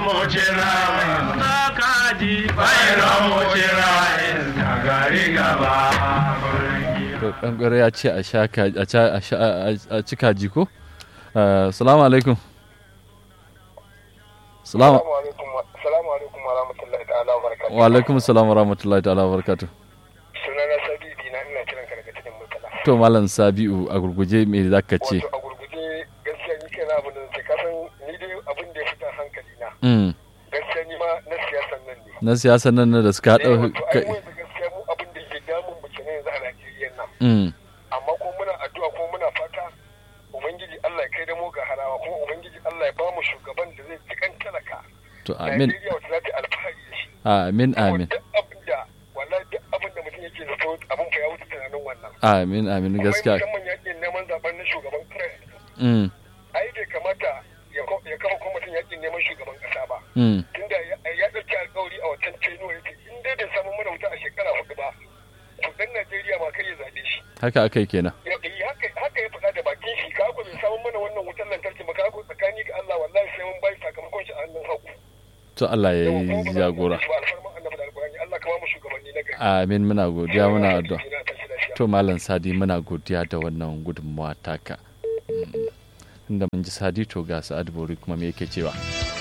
mu cira na kaji bairan mu cira iska gari gaba to kankare ya ce a sha ka- a ca- a sha- a- a ci kaji ko Eh, salamu alaikum salamu Salamu alaikum wa rahmatullahi ta'ala wa barakatuhu. wa alaikum salam wa rahmatullahi ta'ala wa barakatuh Sunana Sabibi na ina kiran ka daga cikin mutala. to malam sabi'u a gurguje me za ka ce Wato a gurguje gaskiya ni kai na abin da nake kasan ni dai abin da ya fita hankali na. Mm, Gaskiya ni ma na siyasan nan ne. na siyasan nan na da suka Eh, haɗa wato ai kai mu yanzu gaskiya mu abin da ke damun mu kenan yanzu a Najeriya nan. Mm, Amma ko muna addu'a ko muna fata Ubangiji Allah ya kai da mu ga harawa kuma Ubangiji Allah ya ba mu shugaban da zai ji kan talaka. to amin Najeriya wata za ta yi alfahari da shi. amin amin Duk abin da wallahi duk abin da mutum yake zato abin fa ya wuce tunanin wannan. amin amin gaskiya Akwai musamman yakin neman zaben na shugaban kare. Mm, Ai bai kamata ya ko- ya kafa kwamitin yakin neman shugaban kasa ba. mm, Tunda ya ya ɗauki alkawari a wancan tenuwa yake in dai bai samu mana wuta a shekara hudu ba. To dan Najeriya ma kai ya zaɓe shi. haka akai kenan Ya yi haka haka ya faɗa da bakin shi ka ko bai samu mana wannan wutar lantarki ba ka ko tsakani ga Allah wallahi sai mun bai sakamakon shi a hannun hagu. to Allah ya Yawa, yi kuma ba za mu jagora zaɓe shi ba, alfarman annabi da alƙur'ani. Allah ka ba mu shugabanni na gari. amin muna godiya muna addu'a Ina tashi lafiya. to malam sadi muna godiya da wannan gudunmawa taka Mm, inda mun ji sadi to ga sa'ad bori kuma me yake cewa